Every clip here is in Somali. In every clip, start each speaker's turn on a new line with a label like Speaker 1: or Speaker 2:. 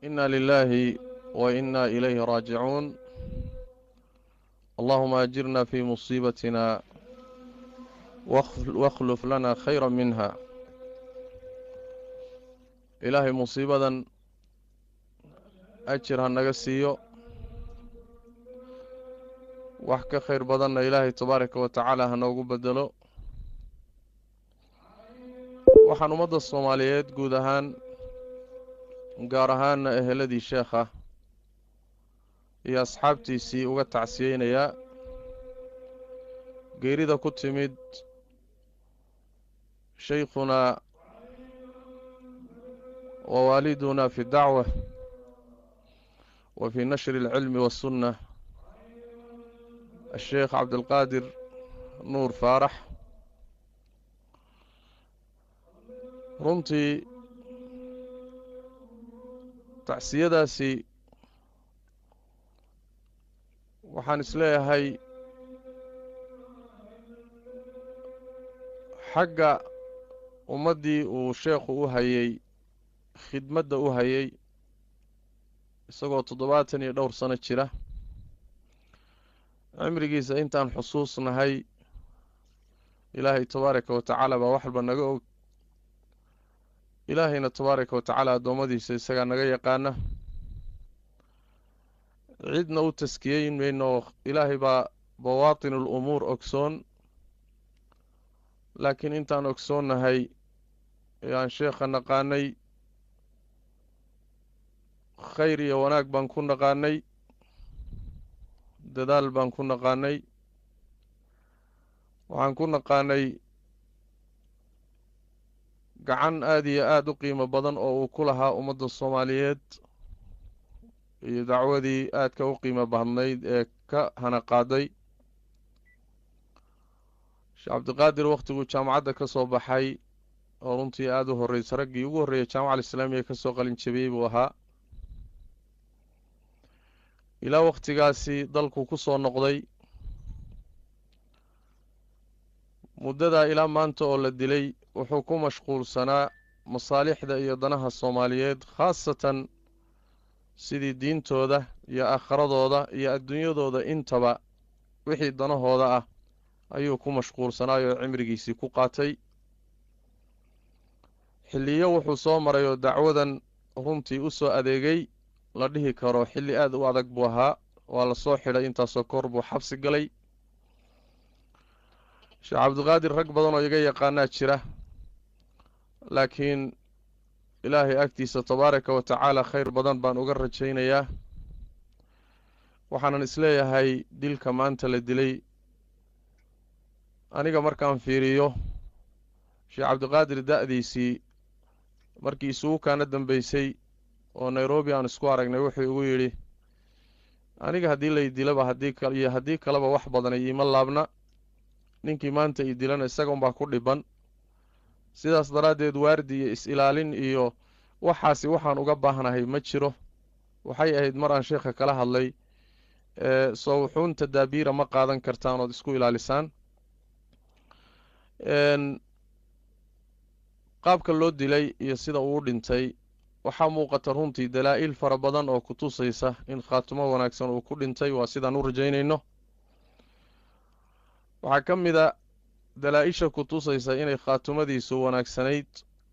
Speaker 1: إنا لله وإنا إليه راجعون اللهم أجرنا في مصيبتنا واخلف لنا خيرا منها ilaahay musiibadan ajir ha naga siiyo wax ka khayr badanna ilaahay tabaaraka wa tacaala ha noogu bedelo waxaan ummadda soomaaliyeed guud ahaan gaar ahaanna eheladii sheekha iyo asxaabtiisii uga tacsiyeynayaa geerida ku timid shaykhunaa ووالدنا في الدعوة وفي نشر العلم والسنة الشيخ عبد القادر نور فارح runtii tacsiyadaasi waxaan isleeyahay xagga ummaddii uu sheekhu u hayay khidmadda u hayay isagoo toddobaatan iyo dhowr sano jira cimrigiisa intaan xusuusnahay ilaahay tabaaraka wa tacaala baa wax walba naga og ilaahayna tabaaraka wa tacaala addoommadiisa isagaa naga yaqaana cidna u taskiyeyn mayno ilaahay baa bawaatin ul umuur ogsoon laakiin intaan ogsoonnahay ayaan sheekha naqaanay khayr iyo wanaag baan ku naqaanay dadaal baan ku naqaanay waxaan ku naqaanay gacan aada iyo aada u qiimo badan oo uu ku lahaa ummadda soomaaliyeed iyo dacwadii aadka u qiimo badnayd ee ka hana qaaday sheekh cabdiqaadir wakhtiguu jaamacadda ka soo baxay oo runtii aada u horreysay raggii ugu horreeyay jaamaca alislaamiya ka soo qalin jabiyey buu ahaa ilaa wakhtigaasi dalku ku soo noqday muddadaa ilaa maanta oo la dilay wuxuu ku mashquulsanaa masaalixda iyo danaha soomaaliyeed khaasatan sidii diintooda iyo aakhiradooda iyo adduunyadooda intaba wixii danahooda ah ayuu ku mashquulsanaayoo cimrigiisii ku qaatay xilliyo wuxuu soo maray oo dacwadan runtii u soo adeegay la dhihi karo xilli aada u adag buu ahaa waa la soo xidhay intaasoo kor buu xabsi galay sheekh cabdiqaadir rag badan oo iga yaqaanaa jira laakiin ilaahay agtiisa tabaaraka wa tacaala khayr badan baan uga rajaynayaa waxaanan isleeyahay dilka maanta la dilay aniga markaan fiiriyo sheekh cabdiqaadir da-diisii markii isugu kaana dambeysay oo nairobi aan isku aragnay wuxuu igu yidhi aniga haddii lay dilaba haddii iyo haddii kaleba wax badanay iima laabna ninkii maanta ii dilana isaga unbaa ku dhiban sidaas daraaddeed waardi iyo is-ilaalin iyo waxaasi waxaan uga baahnahay ma jiro waxay ahayd mar aan sheekha kala hadlay soo wuxuun tadaabiira ma qaadan kartaan ood isku ilaalisaan qaabka loo dilay iyo sida uu dhintay waxaa muuqata runtii dalaa-il fara badan oo ku tusaysa in khaatimo wanaagsan uu ku dhintay waa sidaan u rajaynayno waxaa ka mid a dalaa-isha ku tusaysa inay khaatimadiisu wanaagsanayd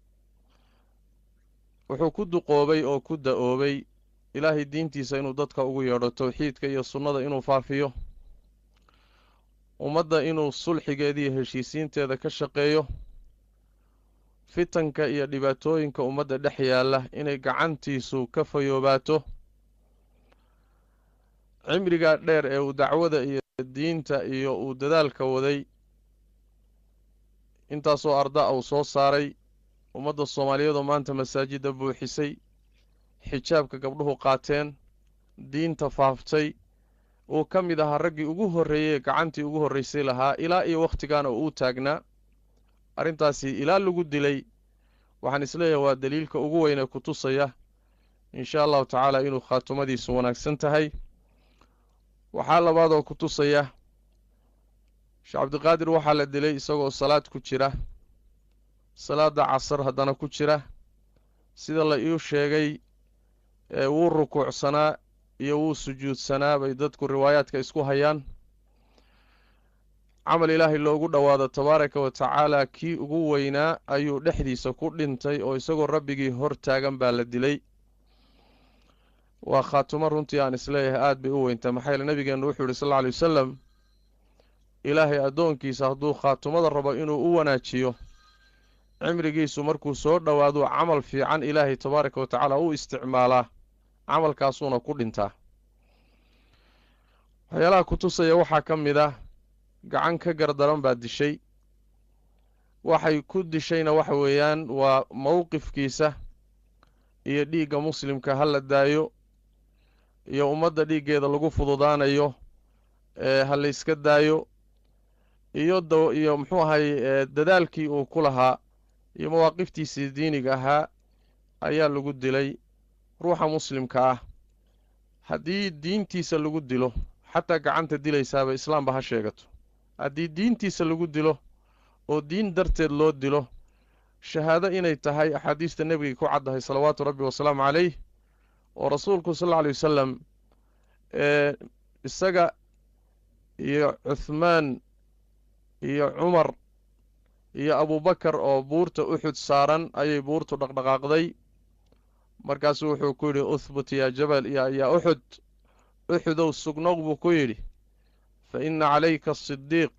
Speaker 1: wuxuu ku duqoobay oo ku da-oobay ilaahay diintiisa inuu dadka ugu yeedho towxiidka iyo sunnada inuu faafiyo ummadda inuu sulxigeeda iyo heshiisiinteeda ka shaqeeyo fitanka iyo dhibaatooyinka ummadda dhex yaalla inay gacantiisu ka fayoobaato cimrigaa dheer ee uu dacwada iyo diinta iyo uu dadaalka waday intaasoo arda uu soo saaray ummadda soomaaliyeedoo maanta masaajidda buuxisay xijaabka gabdhuhu qaateen diinta faaftay uu ka mid ahaa raggii ugu horreeyey gacantii ugu horreysay lahaa ilaa iyo wakhtigaana uu u taagnaa arrintaasi ilaa lagu dilay waxaan isleeyahay waa daliilka ugu weyn ee ku tusaya inshaa allahu tacaala inuu khaatimadiisu wanaagsan tahay waxaa labaadoo ku tusaya sheekh cabdiqaadir waxaa la dilay isagoo salaad ku jira salaada casar haddana ku jira sida la iu sheegay wuu rukuucsanaa iyo wuu sujuudsanaa bay dadku riwaayaadka isku hayaan camal ilaahay loogu dhowaado tabaaraka wa tacaala kii ugu weynaa ayuu dhexdiisa ku dhintay oo isagoo rabbigii hor taagan baa la dilay waa khaatumo runtii aan isleeyahay aada bay u weyntaa maxaa yeele nabigeennu wuxuu yihi sal alla alay wasalam ilaahay addoonkiisa hadduu khaatumada rabo inuu u wanaajiyo cimrigiisu markuu soo dhowaaduu camal fiican ilaahay tabaaraka wa tacaala u isticmaalaa camalkaasuuna ku dhintaa waxyaalaha ku tusaya waxaa ka mid ah gacan ka gardaran baa dishay waxay ku dishayna waxa weeyaan waa mowqifkiisa iyo dhiigga muslimka ha la daayo iyo ummadda dhiiggeeda lagu fududaanayo ee ha la yska daayo iyo da iyo muxuu ahay dadaalkii uu ku lahaa iyo mawaaqiftiisii diiniga ahaa ayaa lagu dilay ruuxa muslimka ah haddii diintiisa lagu dilo xataa gacanta dilaysaaba islaamba ha sheegato haddii diintiisa lagu dilo oo diin darteed loo dilo shahaado inay tahay axaadiista nebigay ku caddahay salawaatu rabbi wasalaamu calayh oo rasuulku sal alla alay wasalam ee isaga iyo cuthmaan iyo cumar iyo abubakar oo buurta uxud saaran ayay buurtu dhaqdhaqaaqday markaasuu wuxuu ku yidhi uhbut yaa jabal ya yaa uxud uxudow sugnow buu ku yidhi fa inna calayka asidiiq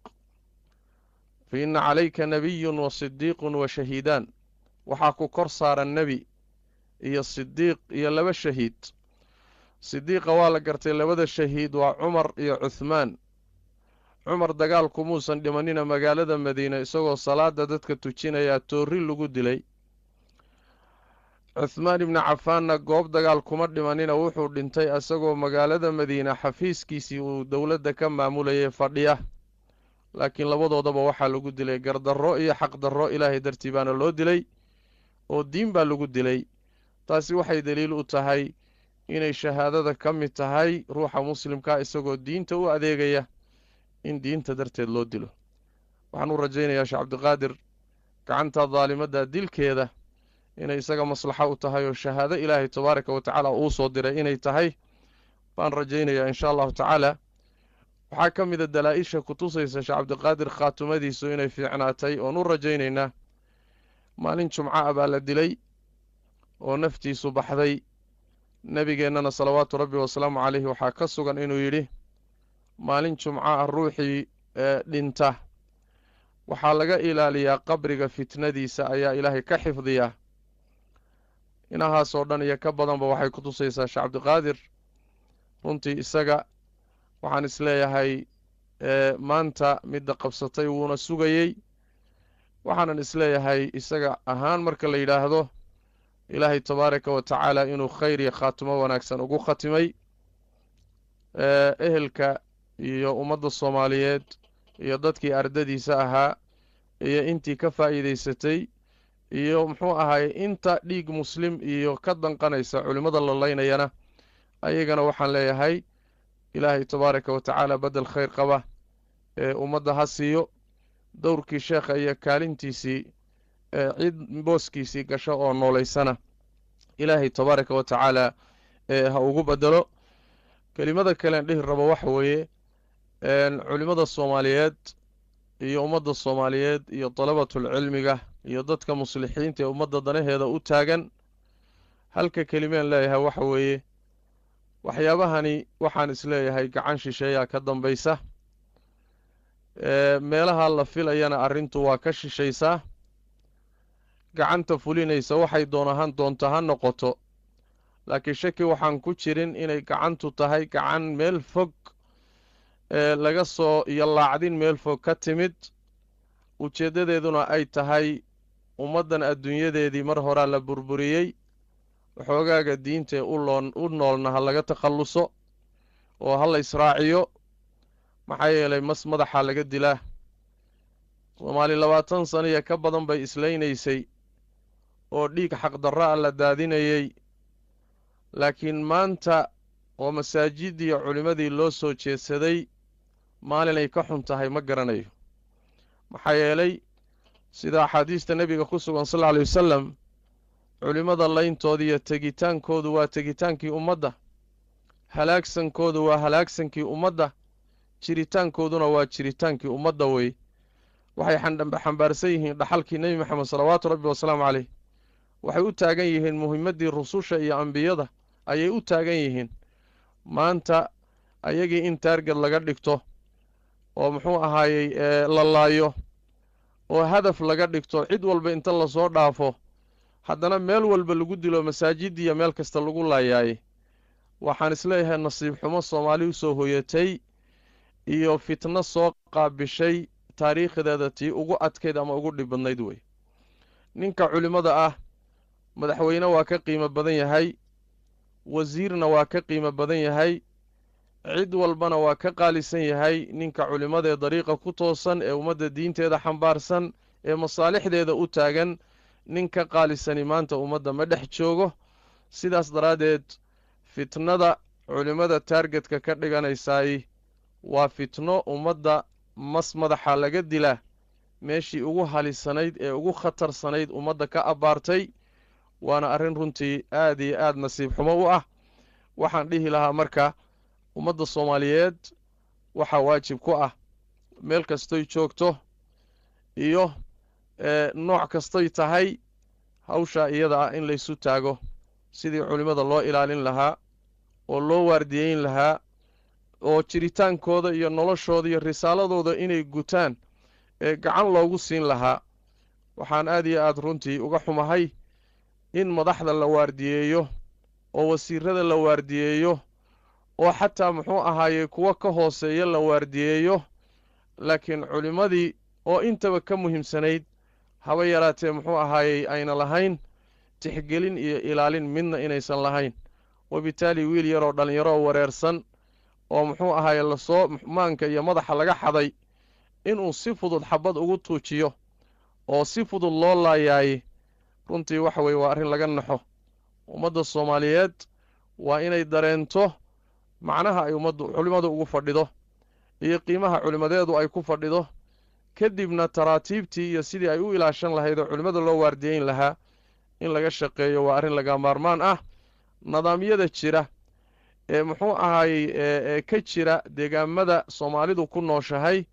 Speaker 1: fa inna calayka nebiyun wa sidiiqun wa shahiidaan waxaa ku kor saaran nebi iyo sidiiq iyo laba shahiid sidiiqa waa la gartay labada shahiid waa cumar iyo cuthmaan cumar dagaalku muusan dhimanina magaalada madiina isagoo salaada dadka tujinayaa toorri lagu dilay cuthmaan ibni cafaanna goob dagaal kuma dhimanina wuxuu dhintay isagoo magaalada madiina xafiiskiisii uu dowladda ka maamulayay fadhiya laakiin labadoodaba waxaa lagu dilay gardarro iyo xaqdarro ilaahay dartii baana loo dilay oo diin baa lagu dilay taasi waxay daliil u tahay inay shahaadada ka mid tahay ruuxa muslimkaa isagoo diinta u adeegaya in diinta darteed loo dilo waxaan u rajaynayaa sheekh cabdiqaadir gacanta daalimadda dilkeeda inay isaga maslaxo u tahay oo shahaado ilaahay tabaaraka wa tacaala uu soo diray inay tahay baan rajaynayaa inshaa allahu tacaala waxaa ka mida dalaa-isha ku tusaysa sheekh cabdiqaadir khaatumadiisu inay fiicnaatay oon u rajaynaynaa maalin jumco ah baa la dilay oo naftiisu baxday nebigeennana salawaatu rabbi wasalaamu caleyhi waxaa ka sugan inuu yidhi maalin jumco ah ruuxii ee dhinta waxaa laga ilaaliyaa qabriga fitnadiisa ayaa ilaahay ka xifdiyaa inahaasoo dhan iyo ka badanba waxay ku tusaysaa sheekh cabdiqaadir runtii isaga waxaan isleeyahay maanta midda qabsatay wuuna sugayey waxaanan isleeyahay isaga ahaan marka la yidhaahdo ilaahay tabaaraka wa tacaala inuu khayr iyo khaatimo wanaagsan ugu khatimay ehelka iyo ummadda soomaaliyeed iyo dadkii ardadiisa ahaa iyo intii ka faa'iidaysatay iyo muxuu ahaay inta dhiig muslim iyo ka danqanaysa culimmada lolaynayana ayagana waxaan leeyahay ilaahay tabaaraka wa tacaala beddel khayr qaba ee ummadda ha siiyo dowrkii sheekha iyo kaalintiisii ee cid booskiisii gasho oo noolaysana ilaahay tabaaraka wa tacaala ee ha ugu beddelo kelimada kalean dhihi rabo waxa weeye culimmada soomaaliyeed iyo ummadda soomaaliyeed iyo dalabatul cilmiga iyo dadka muslixiinta ee ummadda danaheeda u taagan halka kelimeen leeyahay waxa weeye waxyaabahani waxaan isleeyahay gacan shisheeyaa ka dambaysa meelaha la filayana arrintu waa ka shishaysaa gacanta fulinaysa waxay doonahan doonta ha noqoto laakiin shaki waxaan ku jirin inay gacantu tahay gacan meel fog ee laga soo iyo laacdin meel fog ka timid ujeeddadeeduna ay tahay ummaddan adduunyadeedii mar horaa la burburiyey waxoogaaga diintae uloon u noolna ha laga takhalluso oo ha la israaciyo maxaa yeelay mas madaxaa laga dilaa soomaali labaatan sana iyo ka badan bay islaynaysay oo dhiig xaqdarro ah la daadinayey laakiin maanta oo masaajiddii culimmadii loo soo jeedsaday maalinay ka xun tahay ma garanayo maxaa yeelay sida axaadiista nebiga ku sugan sal alla alay wasalam culimmada layntooda iyo tegitaankoodu waa tegitaankii ummadda halaagsankoodu waa halaagsankii ummadda jiritaankooduna waa jiritaankii ummadda wey waxay xambaarsan yihiin dhaxalkii nebi moxamed salawaatu rabbi wasalaamu caleyh waxay u taagan yihiin muhimaddii rususha iyo ambiyada ayay u taagan yihiin maanta ayagii in taarged laga dhigto oo muxuu ahaayey la laayo oo hadaf laga dhigto cid walba inta lasoo dhaafo haddana meel walba lagu dilo masaajidiya meel kasta lagu laayaaye waxaan isleeyahay nasiib xumo soomaali u soo hoyatay iyo fitno soo qaabishay taariikhdeeda tii ugu adkayd ama ugu dhib badnayd wey ninka culimmada ah madaxweyne waa ka qiimo badan yahay wasiirna waa ka qiimo badan yahay cid walbana waa ka qaalisan yahay ninka culimmadee dariiqa ku toosan ee ummadda diinteeda xambaarsan ee masaalixdeeda u taagan nin ka qaalisani maanta ummadda ma dhex joogo sidaas daraaddeed fitnada culimmada taargetka ka dhiganaysaay waa fitno ummadda mas madaxa laga dilaa meeshii ugu halisanayd ee ugu khatarsanayd ummadda ka abbaartay waana arrin runtii aad iyo aad nasiib xumo u ah waxaan dhihi lahaa marka ummadda soomaaliyeed waxaa waajib ku ah meel kastoy joogto iyo nooc kastoy tahay hawshaa iyada ah in laysu taago sidii culimmada loo ilaalin lahaa oo loo waardiyeyn lahaa oo jiritaankooda iyo noloshooda iyo risaaladooda inay gutaan ee gacan loogu siin lahaa waxaan aad iyo aad runtii uga xumahay in madaxda la waardiyeeyo oo wasiirada la waardiyeeyo oo xataa muxuu ahaayey kuwo ka hooseeya la waardiyeeyo laakiin culimmadii oo intaba ka muhiimsanayd haba yaraatee muxuu ahaayey ayna lahayn tixgelin iyo ilaalin midna inaysan lahayn wabitaali wiil yaroo dhallinyaro oo wareersan oo muxuu ahaaye lasoo maanka iyo madaxa laga xaday inuu si fudud xabad ugu tuujiyo oo si fudud loo laayaaye runtii waxa weeye waa arrin laga naxo ummadda soomaaliyeed waa inay dareento macnaha ay ummaddu culimmadu ugu fadhido iyo qiimaha culimmadeedu ay ku fadhido kadibna taraatiibtii iyo sidii ay u ilaashan lahayd oo culimmada loo waardiyeyn lahaa in laga shaqeeyo waa arrin laga maarmaan ah nidaamyada jira ee muxuu ahaayey ee ka jira deegaamada soomaalidu ku nooshahay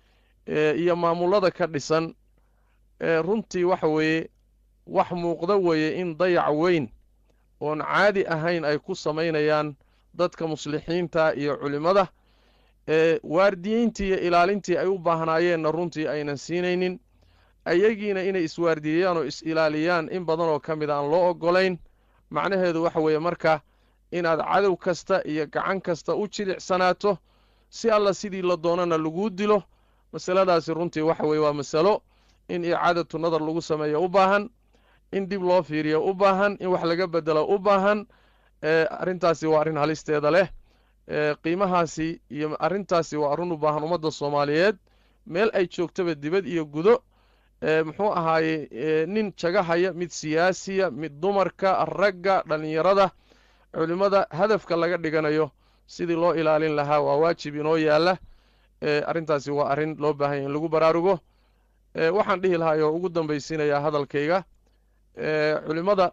Speaker 1: iyo maamullada ka dhisan ee runtii waxa weeye wax muuqda weeye in dayac weyn oon caadi ahayn ay ku samaynayaan dadka muslixiinta iyo culimmada ee waardiyeyntii iyo ilaalintii ay u baahnaayeenna runtii aynan siinaynin ayagiina inay iswaardiyeeyaan oo is-ilaaliyaan in badan oo ka mid aan loo oggolayn macnaheedu waxa weeye marka inaad cadow kasta iyo gacan kasta u jilicsanaato si alla sidii la doonana laguu dilo masaladaasi runtii waxa weeye waa masalo in icaadatu nadar lagu sameeyo u baahan in dib loo fiiriyo u baahan in wax laga bedelo u baahan arrintaasi waa arrin halisteeda leh qiimahaasi iyo arrintaasi waa arrin u baahan ummadda soomaaliyeed meel ay joogtaba dibad iyo gudo muxuu ahaaye nin jagahaya mid siyaasiya mid dumarka ragga dhallinyarada culimmada hadafka laga dhiganayo sidii loo ilaalin lahaa waa waajib inoo yaalla arrintaasi waa arrin loo baahanya in lagu baraarugo waxaan dhihi lahaa oo ugu dambaysiinayaa hadalkayga culimmada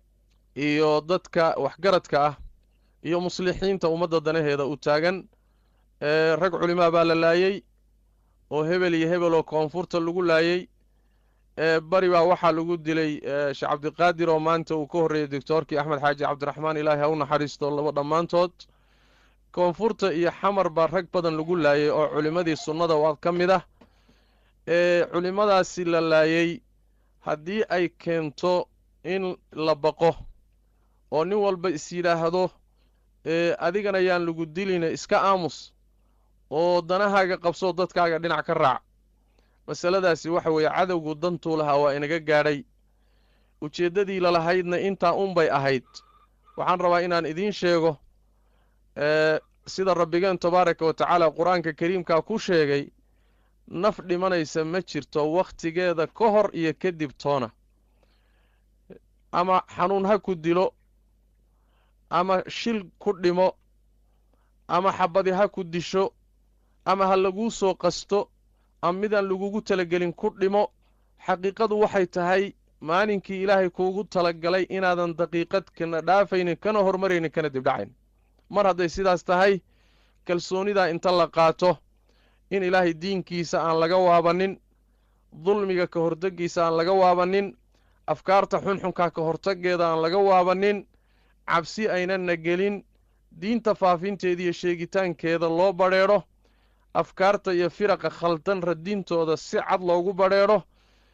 Speaker 1: iyo dadka waxgaradka ah iyo muslixiinta ummadda danaheeda u taagan rag culimaa baa la laayey oo hebel iyo hebel oo koonfurta lagu laayey bari baa waxaa lagu dilay sheekh cabdiqaadir oo maanta uu ka horreeyey doctoorkii axmed xaaji cabdiraxmaan ilaahay ha u naxariisto laba dhammaantood koonfurta iyo xamar baa rag badan lagu laayey oo culimmadii sunnada waa ka mid ah ee culimmadaasi la laayey haddii ay keento in la baqo oo nin walba is yidhaahdo adigana yaan lagu dilina iska aamus oo danahaaga qabsoo dadkaaga dhinac ka raac masaladaasi waxa weeye cadowgu dantuu lahaa waa inaga gaadhay ujeeddadii lalahaydna intaa unbay ahayd waxaan rabaa inaan idiin sheego sida rabbigeen tabaaraka wa tacaala qur-aanka kariimkaa ku sheegay naf dhimanaysa ma jirto wakhtigeeda ka hor iyo kadib toona ama xanuun ha ku dilo ama shil ku dhimo ama xabadi ha ku disho ama ha laguu soo qasto ama midaan lagugu talagelin ku dhimo xaqiiqadu waxay tahay maalinkii ilaahay kuugu talagalay inaadan daqiiqad kana dhaafaynin kana hormaraynin kana dibdhacayn mar hadday sidaas tahay kalsoonidaa inta la qaato in ilaahay diinkiisa aan laga waabanin dulmiga ka hortaggiisa aan laga waabanin afkaarta xunxunka ka hortaggeeda aan laga waabanin cabsi aynanna gelin diinta faafinteeda iyo sheegitaankeeda loo badrheedho afkaarta iyo firaqa khaldan radintooda si cad loogu badrheedho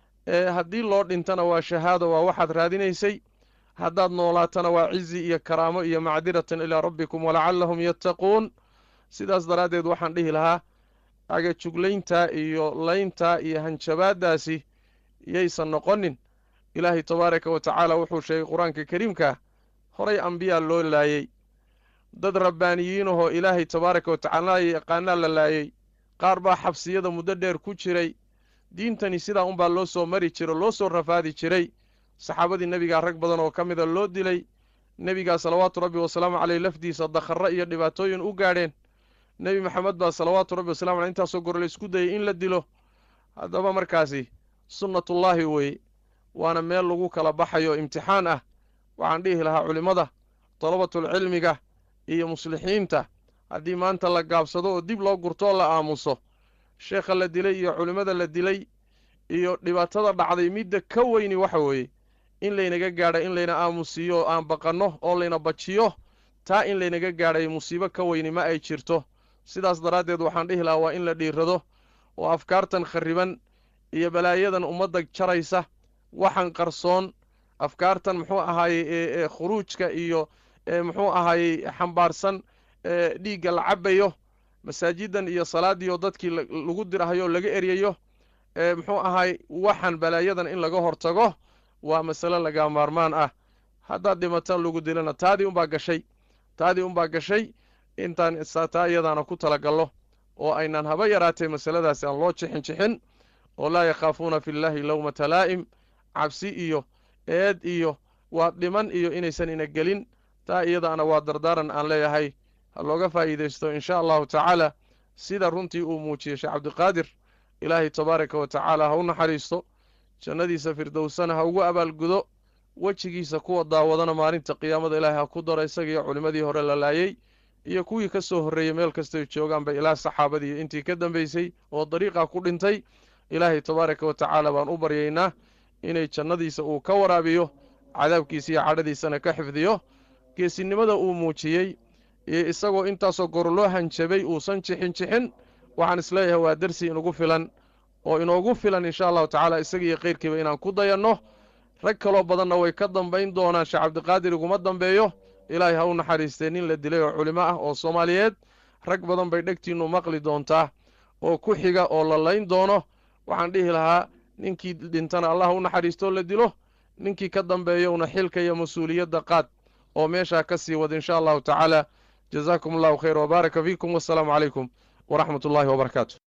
Speaker 1: ee haddii loo dhintana waa shahaado waa waxaad raadinaysay haddaad noolaatana waa cizi iyo karaamo iyo macdiratan ilaa rabbikum walacallahum yattaquun sidaas daraaddeed waxaan dhihi lahaa agajuglayntaa iyo layntaa iyo hanjabaaddaasi yaysan noqonin ilaahay tabaaraka wa tacaala wuxuu sheegay qur-aanka kariimka horay ambiyaa loo laayey dad rabbaaniyiinahoo ilaahay tabaaraka wa tacaala yaqaanaa la laayey qaar baa xabsiyada muddo dheer ku jiray diintani sidaa unbaa loo soo mari jiro loo soo rafaadi jiray saxaabadii nebigaa rag badan oo ka mida loo dilay nebigaa salawaatu rabbi wasalaamu caleyh lafdiisa dakharro iyo dhibaatooyin u gaadheen nebi maxamed baa salawaatu rabbi wasalamu aleyh intaasoo gore la isku dayay in la dilo haddaba markaasi sunnatullaahi weeye waana meel lagu kala baxayo imtixaan ah waxaan dhihi lahaa culimmada dalabatulcilmiga iyo muslixiinta haddii maanta la gaabsado oo dib loo gurto oo la aamuso sheekha la dilay iyo culimmada la dilay iyo dhibaatada dhacday midda ka weyni waxa weeye in laynaga gaadha in layna aamusiiyo oo aan baqanno oo layna bajiyo taa in laynaga gaadhay musiibo ka weyni ma ay jirto sidaas daraaddeed waxaan dhihi lahaa waa in la dhiirrado oo afkaartan kharriban iyo balaayadan ummadda jaraysa waxan qarsoon afkaartan muxuu ahaayey ee khuruujka iyo muxuu ahaayey xambaarsan dhiigga la cabbayo masaajidan iyo salaaddii oo dadkii lagu dirahayo oo laga eryayo muxuu ahaay waxan balaayadan in laga hortago waa masale lagaa maarmaan ah haddaad dhimatan lagu dilana taadii unbaa gashay taadii unbaa gashay intaan taa iyadaana ku talagallo oo aynan haba yaraatee masaladaasi aan loo jixin jixin oo laa yakhaafuuna fi llaahi lowmata laa'im cabsi iyo eed iyo waa dhiman iyo inaysan ina gelin taa iyadaana waa dardaaran aan leeyahay ha looga faa'iidaysto in sha allahu tacaala sida runtii uu muujiyey sheekh cabdiqaadir ilaahay tabaaraka wa tacaala ha u naxariisto jannadiisa firdowsana ha ugu abaalgudo wejigiisa kuwa daawadana maalinta qiyaamada ilaahay ha ku daro isagiiyo culimmadii hore la laayey iyo kuwii ka soo horreeyey meel kastay joogaanba ilaa saxaabadii intii ka dambaysay oo dariiqaa ku dhintay ilaahay tabaaraka wa tacaala baan u baryaynaa inay jannadiisa uu ka waraabiyo cadaabkiisa iyo cadhadiisana ka xifdiyo geesinimada uu muujiyey iyo isagoo intaasoo gor loo hanjabay uusan jixin jixin waxaan isleeyahay waa darsi inugu filan oo inoogu filan insha allahu tacaala isaga iyo kayrkiiba inaan ku dayanno rag kaloo badanna way ka dambayn doonaan sheekh cabdiqaadir iguma dambeeyo ilaahay ha u naxariistee nin la dilay oo culimo ah oo soomaaliyeed rag badan bay dhegtiinnu maqli doontaa oo ku xiga oo la layn doono waxaan dhihi lahaa ninkii dhintana allah u naxariistoo la dilo ninkii ka dambeeyowna xilka iyo mas-uuliyadda qaad oo meeshaa ka sii wada insha allahu tacaala jazaakum allahu khayr wbaaraka fiikum wassalaamu calaykum waraxmat ullahi wbarakaatu